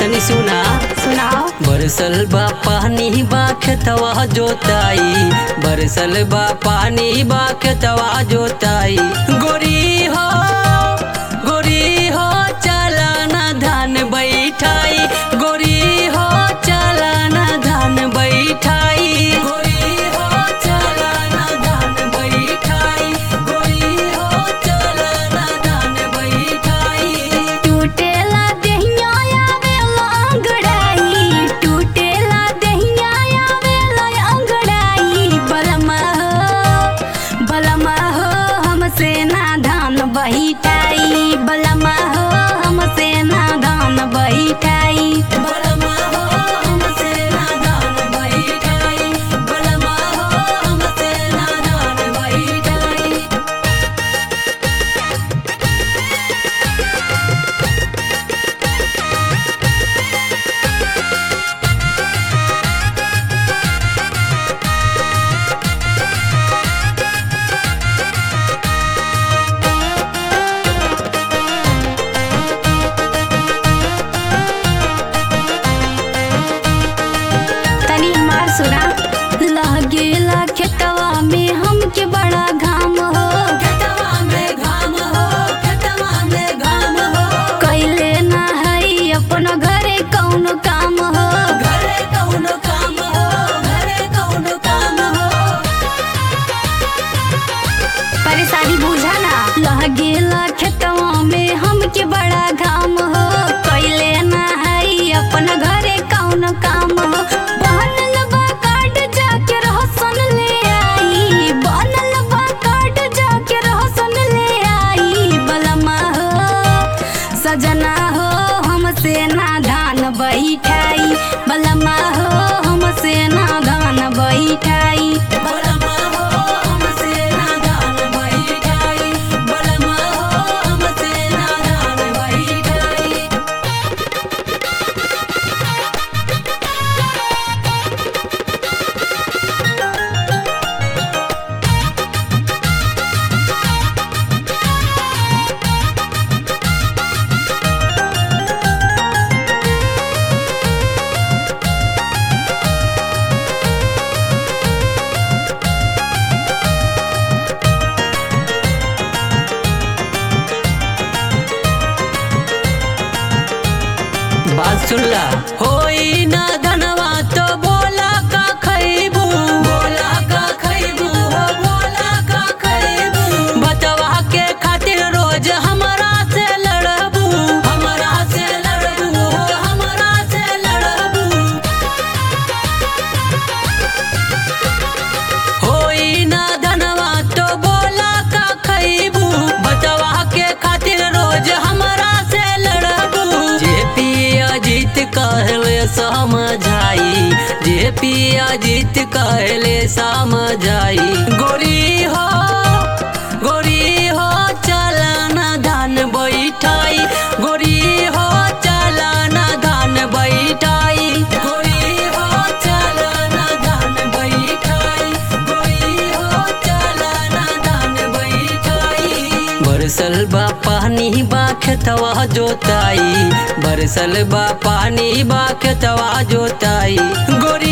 तनी सुना सुनाओ बरसल बा पानी बा खेतवा जोताई बरसल बा पानी बा खेतवा जोताई गोरी हो गोरी हो चलाना धान बैठाई गोरी हो चलाना धान बैठाई गोरी हो चलाना धान बैठाई गोरी हो चलाना धान बैठाई टूटेला देहिया आवेला अंगड़ाई टूटेला देहिया आवेला अंगड़ाई बलमा हो बलमा हो हमसे ना धान बहिटाई बलमा हो हमसे ना धान बहिटाई बलमा हो हमसे नादान बैठाई बलमा हो हमसे नादान बैठाई तनी हमार सुना लगेला खेतवा में हमके बड़ा घाम हो खेतवा में घाम हो खेतवा में घाम हो कैले ना हई अपन घरे कौनो काम हो घरे कौनो काम हो घरे कौनो काम हो परेशानी बुझा ना लगेला खेतवा में हमके बड़ा घाम हो कैले ना हई अपन घरे कौनो काम हो बनल बा कार्ड जाके रहसन ले आई बनल बा कार्ड जाके रहसन ले आई बलमा हो सजना हो हमसे ना धान बैठाई बलमा हो हमसे ना धान बैठाई बलमा हो हमसे नादान बैठाई बलमा हो हमसे नादान बैठाई बात सुनला होई ना धनवा तो बोला का खैबू बोला का खैबू हो बोला का खैबू बचवा के खातिर रोज हमरा से लड़बू हमरा से लड़बू हो हमरा से लड़बू होई ना धनवा तो बोला का खैबू बचवा के खातिर रोज हमरा से लड़बू जे पिया जीत कहले समझाई जे पिया जीत कहले समझाई गोरी हो गोरी हो चलाना धान बैठाई गोरी हो चलाना धान बैठाई गोरी हो चलाना धान बैठाई गोरी हो चलाना धान बैठाई बरसल बा पानी बा खेतवा जोताई बरसल बा पानी बा खेतवा जोताई गोरी